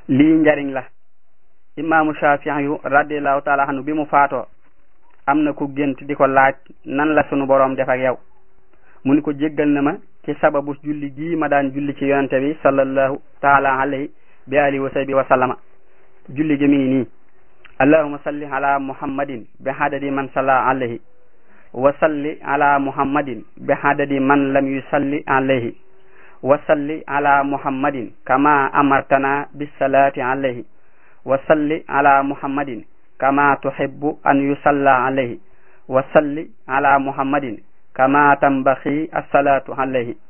lii njariñ la imaamu Shaafi'i yu radiallahu taala anhu bi mu faatoo am na ku gént di ko laaj nan la sunu boroom def ak yow mu ni ko jéggal na ma ci sababu julli gii ma daan julli ci yonente bi sallallahu taala alayhi bi alihi wa sahbi wa sallama julli gi mi ngi nii allahuma salli ala muhammadin bi hadadi man salla alayhi wa salli ala muhammadin bi hadadi man lam yusalli alayhi wa salli ala muhammadin kama amartana bisalati alayhi wa salli ala muhammadin kama tuhibbu an yusalla alayhi wa salli ala muhammadin kama tambaxi assalatu alayhi